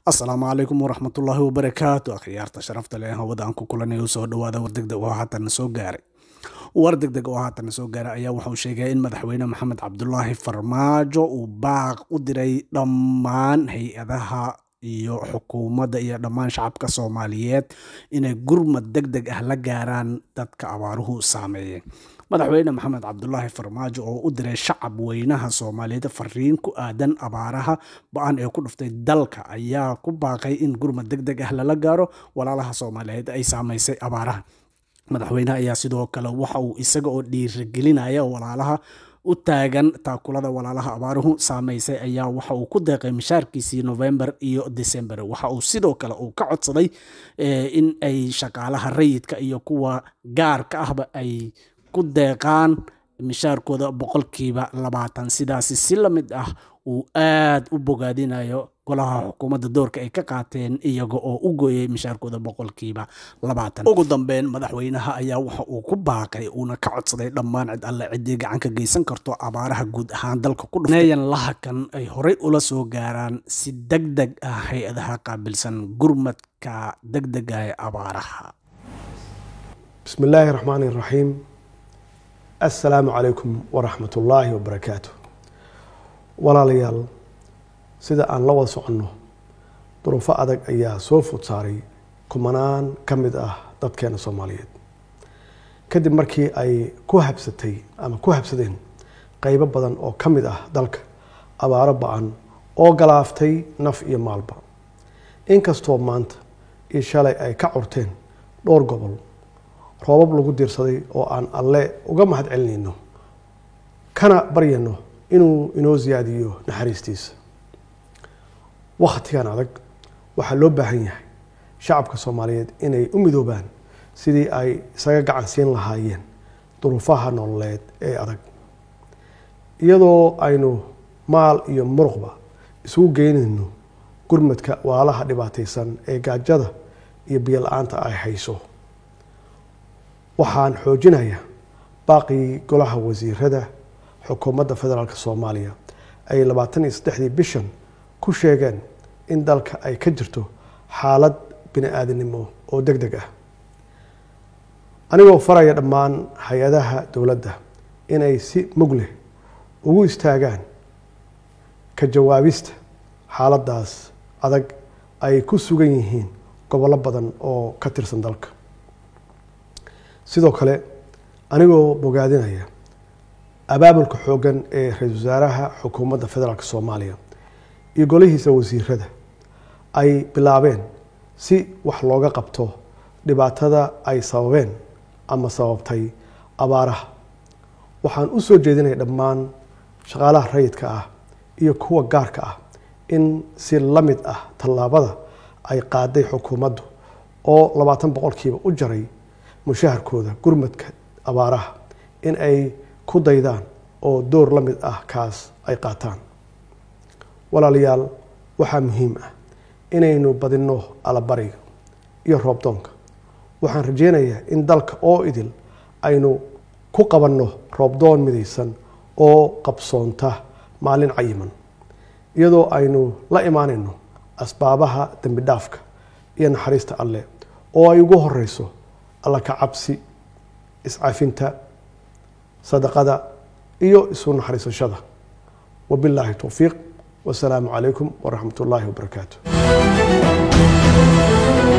asalaamu calaykum waraxmatullaahi wabarakaatu akhyaarta sharafta leh hawada aan ku kulanay u soo dhawaada war degdeg oo haatan soo gaaray war degdeg oo haatan soo gaaray ayaa wuxuu sheegay in madaxweyne maxamed cabdulaahi farmaajo uu baaq u diray dhammaan hay-adaha iyo xukuumadda iyo dhammaan shacabka soomaaliyeed inay gurmad deg deg ah la gaaraan dadka abaaruhu saameeyeen madaxweyne maxamed cabdulaahi farmaajo oo u diray shacab weynaha soomaaliyeed fariin ku aadan abaaraha ba-an ee ku dhuftay dalka ayaa ku baaqay in gurmad deg deg ah lala gaaro walaalaha soomaaliyeed ay saamaysay abaaraha madaxweyneha ayaa sidoo kale waxa uu isaga oo dhiirigelinaya walaalaha u taagan taakulada walaalaha abaaruhu saamaysay ayaa waxa uu ku deeqay mishaarkiisii november iyo december waxa uu sidoo kale uu ka codsaday in ay shaqaalaha rayidka iyo kuwa gaarka ahba ay ku deeqaan mishaarkooda boqolkiiba labaatan sidaasi si la mid ah uu aad u bogaadinayo golaha xukuumadda doorka ay ka qaateen iyaga oo u gooyay mishaarkooda boqolkiiba labaatan ugu dambeyn madaxweynaha ayaa waxa uu ku baaqay uuna ka codsaday dhammaan cid alle ciddii gacan ka geysan karto abaaraha guud ahaan dalka ku dhufneeyan lahakan ay horey ula soo gaaraan si deg deg ah hay-adaha qaabilsan gurmadka deg dega ee abaaraha bismi illaahi raxmaani raxiim assalaamu calaykum waraxmat ullaahi wabarakaatu walaalayaal sida aan la wada soconno duruufo adag ayaa soo food saaray kumanaan ka mid ah dadkeena soomaaliyeed kadib markii ay ku habsatay ama ku habsadeen qeybo badan oo ka mid ah dalka abaaro ba-an oo galaaftay naf iyo maalba inkastoo maanta iyo shalay ay ka curteen dhowr gobol roobab lagu diirsaday oo aan alle uga mahad celinayno kana baryano inuu inoo siyaadiyo naxariistiisa wakhtigan adag waxaa loo baahan yahay shacabka soomaaliyeed inay u midoobaan sidii ay isaga gacan siin lahaayeen duruufaha nololeed ee adag iyadoo aynu maal iyo muruqba isugu geynayno gurmadka walaalaha dhibaataysan ee gaajada iyo biyo la-aanta ay hayso waxaan xoojinayaa baaqii golaha wasiirada xukuumadda federaalk soomaaliya ay labaatan iyo saddexdii bishan ku sheegeen in dalka ay ka jirto xaalad bini aadamnimo oo deg deg ah anigoo faraya dhammaan hay-adaha dowladda inay si mug leh ugu istaagaan ka jawaabista xaaladdaas adag ay ku sugan yihiin gobollo badan oo ka tirsan dalka sidoo kale anigoo bogaadinaya abaabulka xooggan ee ra-iisul wasaaraha xukuumadda federaalk soomaaliya iyo golihiisa wasiirada ay bilaabeen si wax looga qabto dhibaatada ay sababeen ama sababtay abaaraha waxaan u soo jeedinaya dhammaan shaqaalaha rayidka ah iyo kuwa gaarka ah in si la mid ah tallaabada ay qaaday xukuumaddu oo labaatan boqolkiiba u jaray mushaharkooda gurmadka abaaraha in ay ku daydaan oo door la mid ah kaas ay qaataan walaalayaal waxaa muhiim ah inaynu badinno alabariga iyo roobdoonka waxaan rajeynayaa in dalka oo idil aynu ku qabanno roobdoon midaysan oo qabsoonta maalin cayiman iyadoo aynu la imaanayno asbaabaha dembi dhaafka iyo naxariista alleh oo ay ugu horeyso alla ka cabsi iscafinta sadaqada iyo isu naxariisashada wabilaahi towfiiq wasalaamu calaykum waraxmat ullaahi wabarakaatu